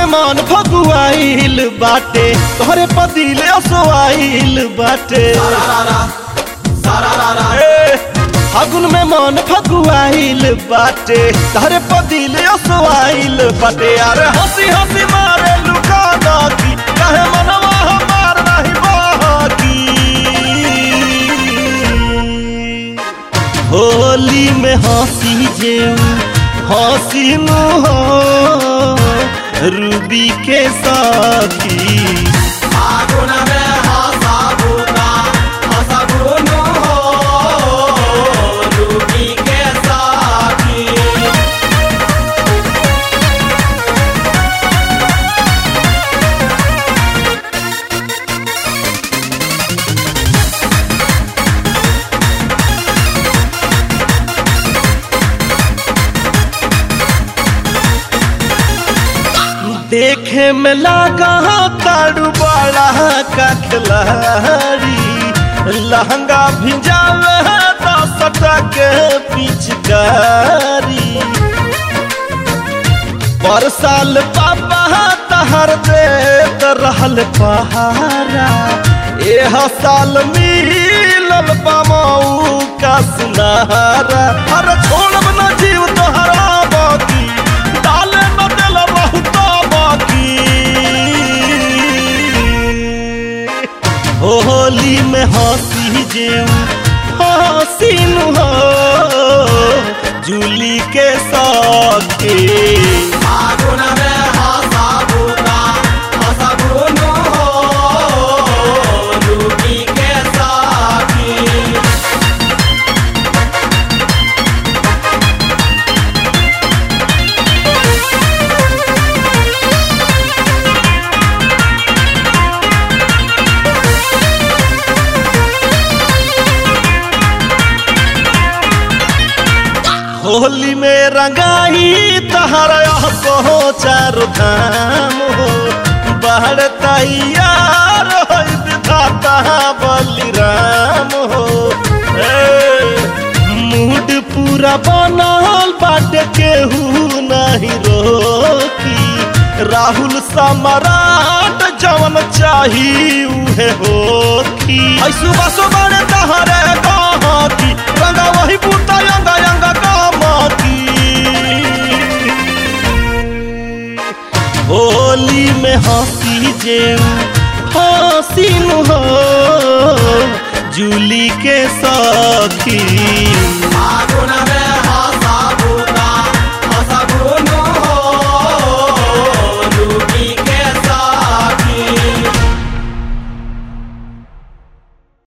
मन फगुआइल बाटे तोहरे पदिल असोआइल बाटे ए, फागुन में मन फगुआइल बाटे तोहरे पदिल असोआइल बाटे अरे हंसी हंसी मारे लुका नाकी कहे मनवा हमार नहीं बाकी होली में हंसी जेऊ हंसी हो रूबी के साथी फागुन में हंसाबुना हंसाबुनु हो रूबी के साथी देखे में लागा तारू बड़ा का खिलाड़ी लहंगा भिजावे दस के पिचकारी पर साल पापा तहर देत रहल पहारा एह साल मिलल पामऊ का सुनहरा हर छोड़ब न जीव तोहरा बाकी डाले न दिल बहुत बाकी होली में हंसी जेऊ हसीन हो जूली के साथे फागुन में हंसाबुना हंसाबुनु हो रूबी के साथी होली में रंगाई तहरा कहो चारो धाम हो बाहर तैयार हो विधाता बलिराम हो ए, मूड पूरा बनल बाटे केहू नहीं रोकी राहुल सम्राट जवन चाही उहे होकी ऐ सुबह सुबह तहरे कहाती रंगा वही बूता यंगा यंगा कामती होली में हंसी जेऊ हसीन हो जूली के साथी फागुन